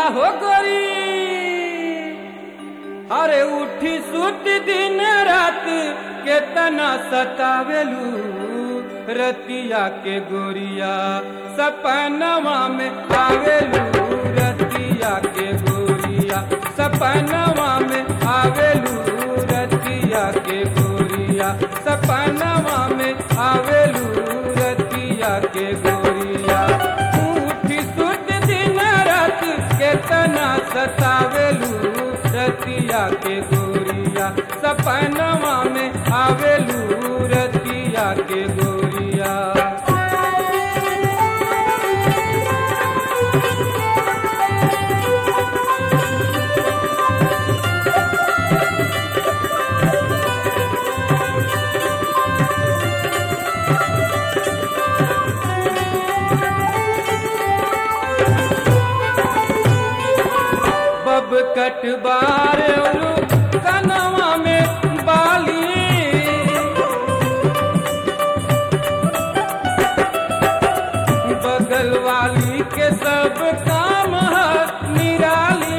हो गोरी अरे उठी सुत दिन रात केतना सतावेलू रतिया के गोरिया सपनवा में आवेलू रतिया के गोरिया सपनवा में आवेलू रतिया के गोरिया सपनवा में आवेलू रतिया के गोरिया उठी सुत दिन रात केतना सतावेलू रतिया के गोरिया सपनवा में आवेलू रतिया के गोरिया बब कटबार कनवा में बाली बगल वाली के सब काम है निराली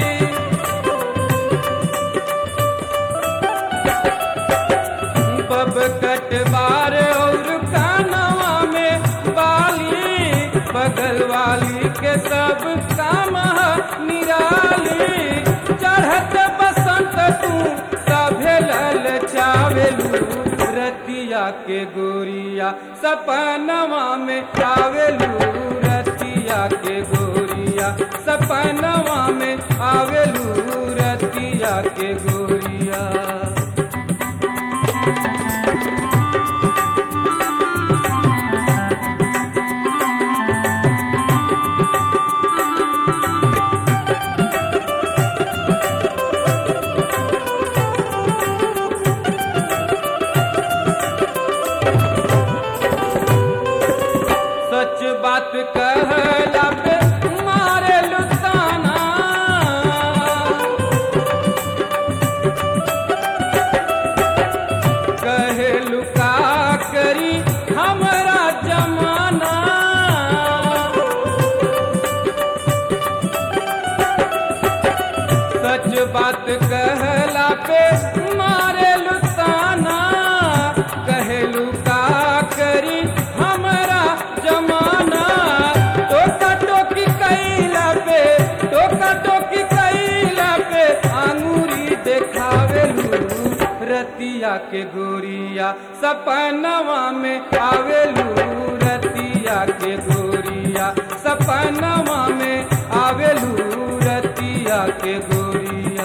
बब कटबार और कानवा में बाली बगल वाली के सब काम है निराली चढ़त बसंत तू सभे लल चावेलू रतिया के गोरिया सपनवा में आवेलू रतिया के गोरिया सपनवा में आवेलू रतिया के गोरिया सच बात कहला पे मारे लुताना कहे लुका करी हमरा जमाना सच बात कहला पे मारे लुताना कहे लुका करी हमरा जमाना टोका टोकी कैला पे टोका टोकी कैला पे आंगूरी देखावेलू रतिया के गोरिया सपनवा में आवेलू रतिया के गोरिया सपनवा में आवेलू रतिया के गोरिया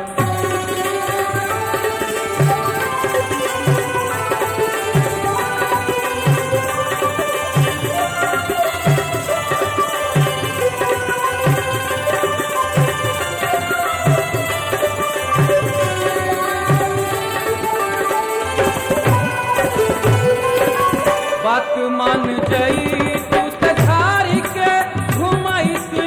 बात मान जई तू तझारी के घुमाईसी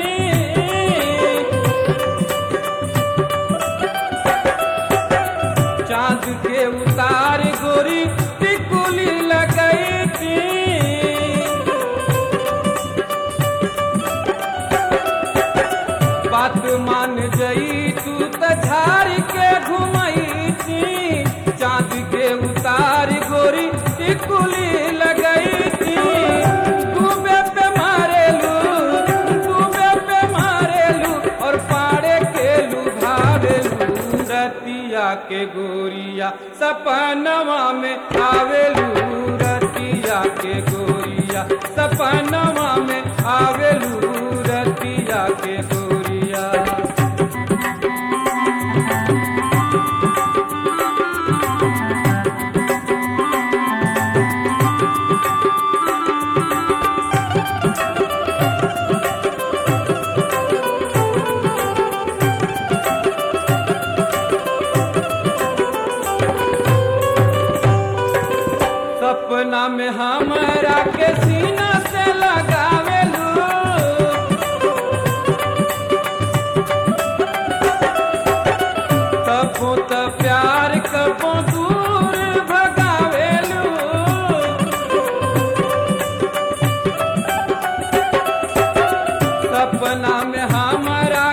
चांद के उतार गोरी टिकुली लगई थी बात मान जई तू तझार के घुमाई थी चांद के उतार गोरी टिकुली लगई थी डूबे पे मारेलू डूबे पे मारेलू और पाड़े के लुभावेलू रतिया के गोरिया सपनवा में आवेलू रतिया के गोरिया सपनवा में आवेलू रतिया के गोरिया सपना में हमरा के सीना से लगावेलू कबो त प्यार कबो दूर भगावेलू सपना में हमारा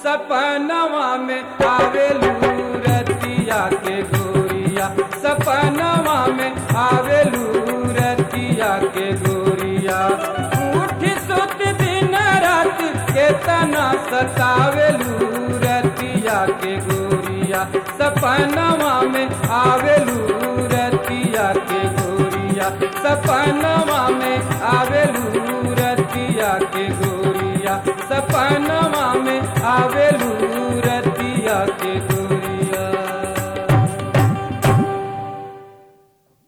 सपनवा में आवेलू रतिया के गोरिया सपनवा में आवेलू रतिया के गोरिया उठ सुत दिन रात केतना सतावेलू रतिया के गोरिया सपनवा में आवेलू रतिया के गोरिया सपनवा में आवेलू रतिया के गोरिया सपनवा में आवेलू रतिया के